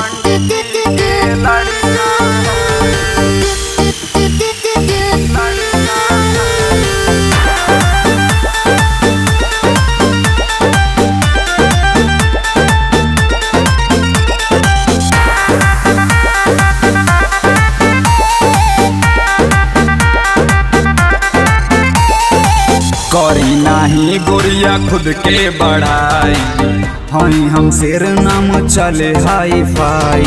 करी नाही गोरिया खुद के बढ़ाई हई हम शेर नाम चले हाई फाई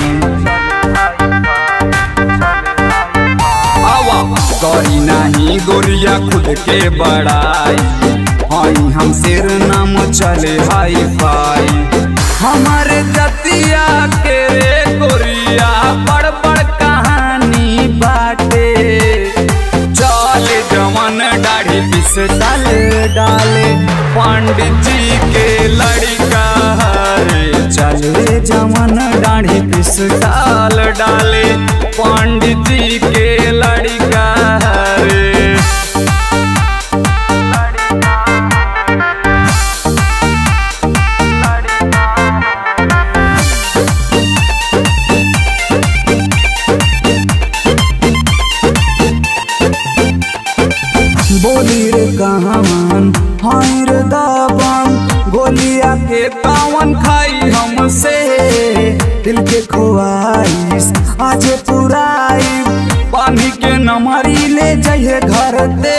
आवा करी नाही गोरिया खुद के बढ़ाई हई हम शेर नाम चले हाई फाई हमारे जतिया के रे गोरिया बड़ बड़ कहानी बाटे चल जवन दाढ़ी पिस डाल डाले पंडित जी के लड़का रे चले जवन दाढ़ी पिस डाल डाले पंडित जी के लड़का रे बोली रे कहावन हाय रे दावन गोलिया के कावन खाई हमसे दिल के खोआइस आज पुराई पानी के नमरी ले जाइए घर ते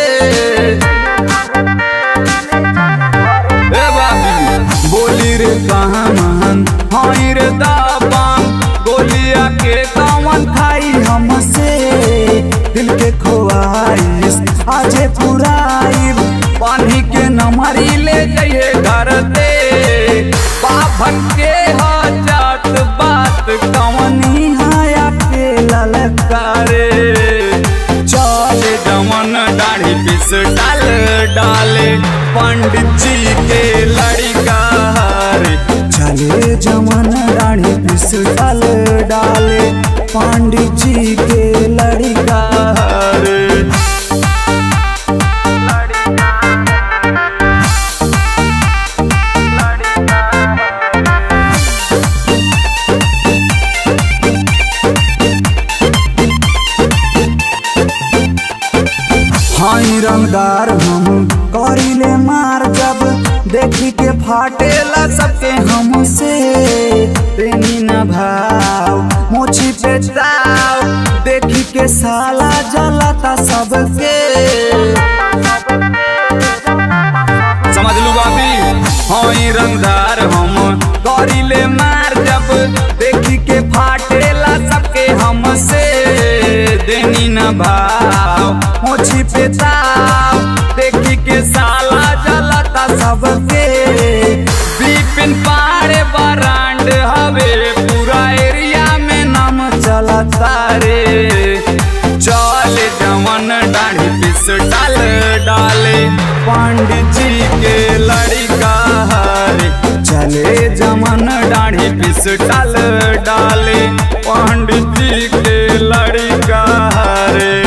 ए बाबी बोली रे कहावन हाय रे दावन गोलिया के कावन खाई हमसे दिल के खोआइस आजे पुराई पानी के नमरी ले जाइए घर दे बाभन के हो जात बात कवनी हाया के ललकारे चल जमन दाढ़ी पिस डाल डाले पंडित जी के लड़का रे चले जमन दाढ़ी पिस डाल डाले पंडित जी के लड़का रे हाई रंगदार हम करीले मार जब देखी के फाटेला सबके हमसे प्रेमी न भाव मोछी पे ताव देखी के साला जलाता सबके समझ लू बाबी हाई रंगदार हम करीले मार जब देखी के फाटेला सबके हमसे देनी न भाव मोछी पे ताव देखी के साला जलता सबके बिपिन पाड़े बरांड हवे पूरा एरिया में नाम चलता रे चल जवन दाढ़ी पिस डाल डाले पंडित जी के लड़का रे चले जमन दाढ़ी पिस डाल डाले पंडित जी के लड़का रे